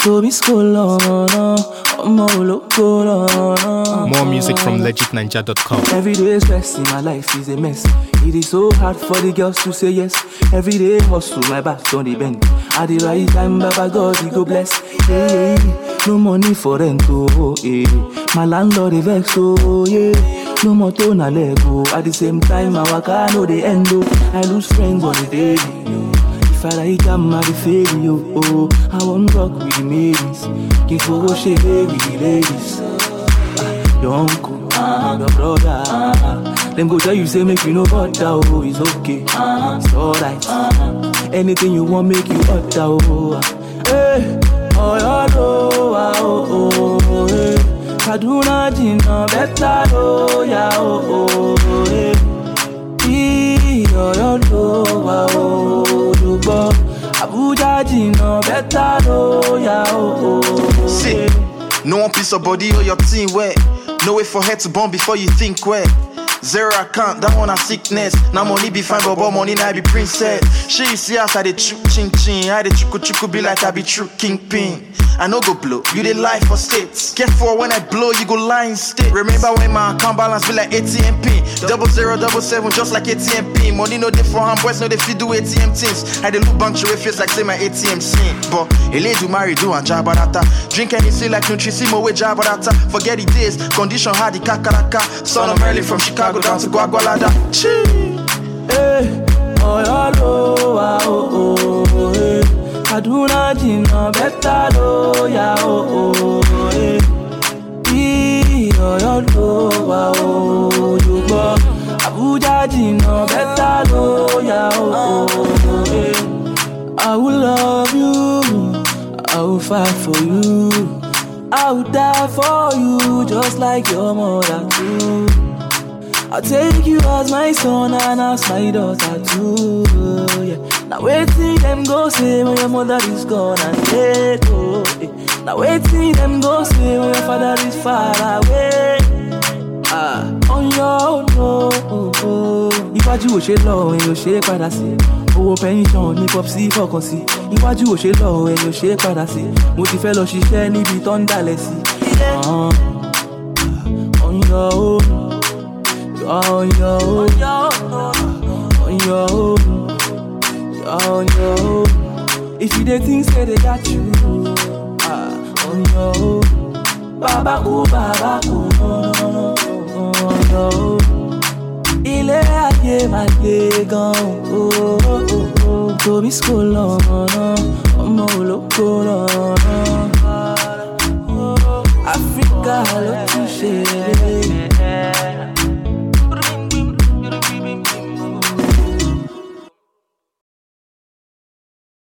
Toby Scolana, ọmọ ológo lọ́nà. More music from legitninja.com. Every day stress in my life is a mess. It is so hard for the girls to say yes. Every day hustle, my back on the bend. At the right time, Baba God, he go bless. Hey, no money for rent, oh, yeah. My landlord, he vex, oh, yeah. No more tone, I let go. At the same time, our car, no, they end, oh. I lose friends on the daily, If I like them, I be fail you, oh. I won't rock with the maidens. King for shake with the ladies. Your uncle, your brother. Them go tell you say make you no bother, oh, it's okay, it's alright. Anything you want, make you utter, oh. Hey, oh, yeah, oh, ah, oh, oh, hey. Kaduna jina better, oh, yeah, oh, oh, hey. Iyọ̀ ló wà olùgbọ́. Abuja jìnnà bẹ́tà ló yà ó. See, no one piece of body or your team where. No way for head to burn before you think where. Zero account, that one a sickness. Now money be fine, but but money now be princess. She see us I dey chuk ching ching. I dey chuku chuku be like I be true kingpin. I no go blow, you dey lie for states. Careful when I blow, you go lie in state. Remember when my account balance be like ATM pin. Double zero, double seven, just like ATM pin. Money no dey for hand, boys no dey fit do ATM things. I dey look bank show face like say my ATM sin. But a lady marry do and jabadata. Drink anything like Nutrisimo with jabadata. Forget the days, condition hard the kakaraka. Son of Merlin from Chicago down to Guagualada. Chee. Hey, Ọ̀yọ́ ló wà ó ó hey. Kaduna jìnnà bẹ́tà ló yà ó ó hey. Bí Ọ̀yọ́ ló wà ó olùgbọ́. Abuja jìnnà bẹ́tà ló yà ó ó hey. I will love you, I will fight for you, I will die for you just like your mother too. I'll take you as my son and as my daughter too. Yeah. Now waiting them go say when your mother is gone and dead. Oh, yeah. Now waiting them go say when your father is far away. Ah, on your own, no. Oh, oh. Iwájú ò ṣe lọ, ẹ̀yìn ò ṣe é padà sí. Owó pension ní popsi fọkàn sí. Iwájú ò ṣe lọ, ẹ̀yìn ò ṣe é padà sí. Mo ti fẹ́ lọ ṣiṣẹ́ níbi tó ń dalẹ̀ sí. Ah, On your own. You're on your own. On your own. You're on your own. If you dey think say they got you, ah, on your own. Baba ku, baba ku, no, no, no, no, on your own. Ilé ayé máa gbé gan o. Tobi school ọ̀nà, ọmọ olóko lọ́nà. Áfíríkà ló tún ṣe é.